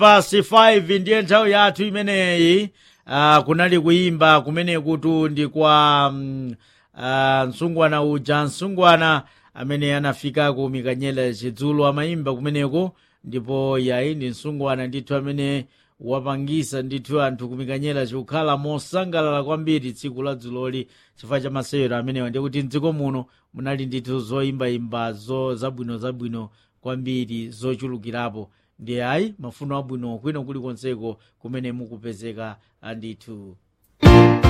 past 5 ndiye nthawi yathu imeneyi uh, kunali kuyimba kumene kutu ndi kwa um, uh, msungwana uja msungwana amene anafika ku mikanyela chidzulo amayimba kumeneko ndipo yayi ndi msungwana ndithu amene wapangisa ndithu anthu kumikanyela chikukhala mosangalala kwambiri tsiku la dzuloli chifukwa cha masewero amenewa ndiye kuti mdziko muno munali ndithu zoyimbayimbazo zabwino zabwino kwambiri zochulukirapo ndiye ayi mafuno abwino kwino kulikonseko kumene mukupezeka ndithu